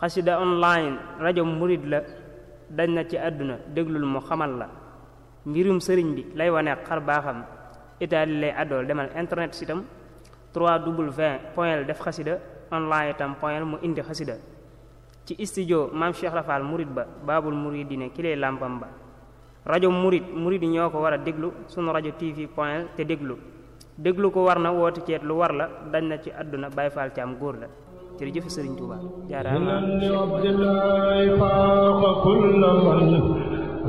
xasida online rajo murit la dañ na ci àdduna déglul mu xamal la mbirum sëriñ bi lay wane xar baaxam itaali lay àddool demal internet sitam 3w point def xasida online itam point mu indi xasida ci studio maam Cheikh Rafal murit ba baabul muridine ki lay làmpam ba rajo murit murit yi ñoo ko war a déglu sunu rajo tv point te déglu déglu ko war na woote ceet lu war la dañ na ci àdduna Baay Faal ci am góor la jërëjëf Sëriñ Tuubaa jaaraama